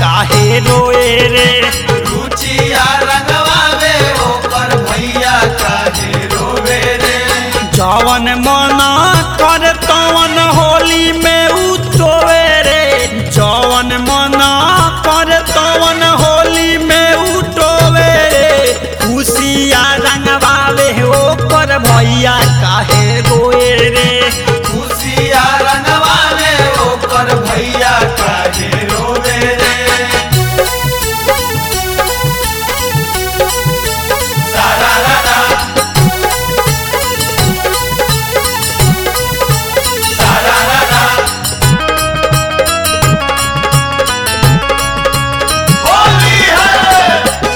काहे रोए रे रुचिया रंगवावे ओकर भैया काहे रोवे रे जवन मना कर तवन होली में उठोवे रे जवन मना कर तवन होली में उठोवे रे खुशिया रंगवावे ओकर भैया काहे रोए रे खुशिया रंगवावे ओकर भैया काहे रोवे रे सारा रारा सारा रारा होली है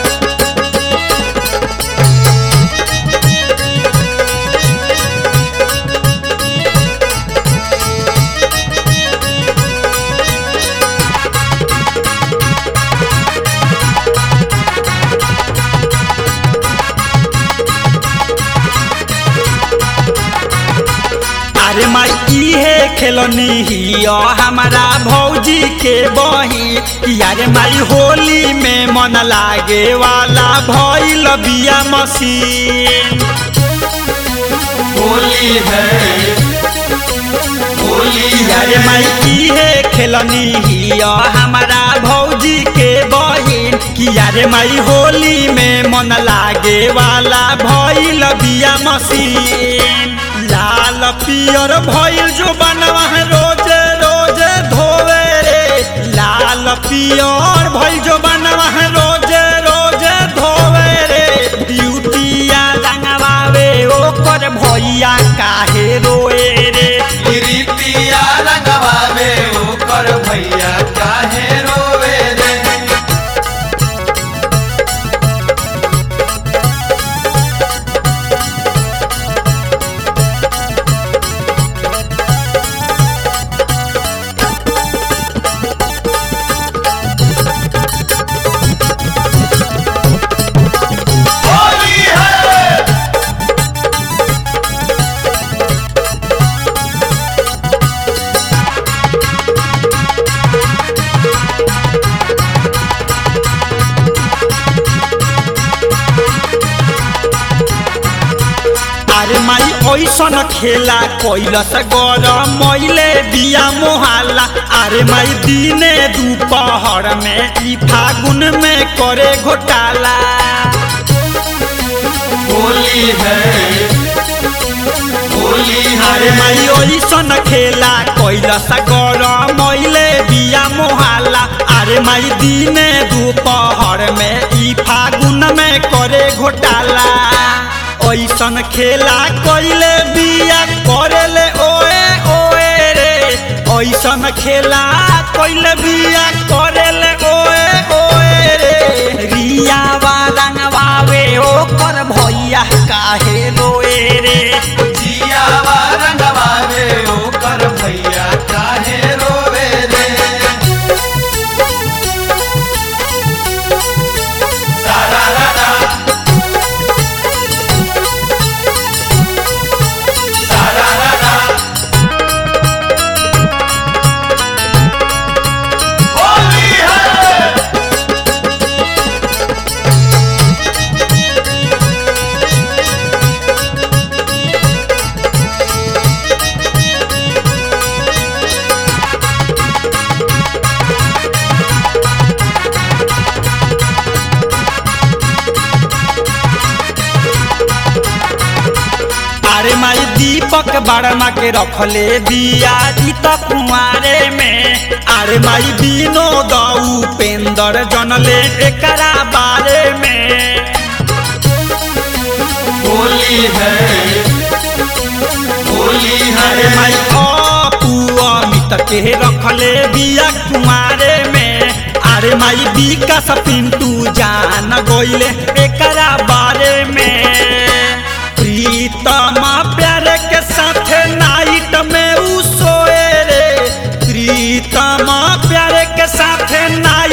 अरे माई इहे खेलनी हिया हमारा भौजी के बही कि अरे माई होली में मन लागे वाला भइल बिया मशीन होली है होली कि अरे माई इहे खेलनी हिया हमारा भौजी के बहिन कि अरे माई होली में मन लागे वाला भइल बिया मशीन लाल पियर भइल जो बनवा रोज रोज धोवे रे लाल पियर भइल जो बनवा रोज रोज धोवे रे ब्यूटिया रंगवावे ओकर भैया काहे रोए रे रीतिया रंगवावे ओकर भैया काहे रोवे रे होली है अरे माई ऐसन खेला कैलस गरम मैले बिया मोहाला अरे माई दिने दोपहर में ई फागुन में करे घोटाला होली है होली अरे है माई ऐसन खेला कैलस गरम मैले बिया मोहाला अरे माई दिने दोपहर में ई फागुन में करे घोटाला ऐसन खेला कैले बिया करेले ओए ओए रे ऐसन खेला कैले बिया करेले ओए ओए रे रिया रंगवावे ओकर भैया काहे रोए रे जियावा रंगवावे ओकर भैया काहे रोवे रे सारा रारा सारा रारा होली है अरे माई दीपक बड़मा के रखले बिया जीत कुआरे में अरे माई विनोद उपेंद्र जनले एकरा बारे में होली है होली अरे है माई अपू अमित के रखले बिया कुआरे में अरे माई विकास पिंटू जान गइले एकरा बारे में प्रीतम प्यारे के साथे नाइट में उ सोए रे प्रीतम प्यारे के साथे नाइट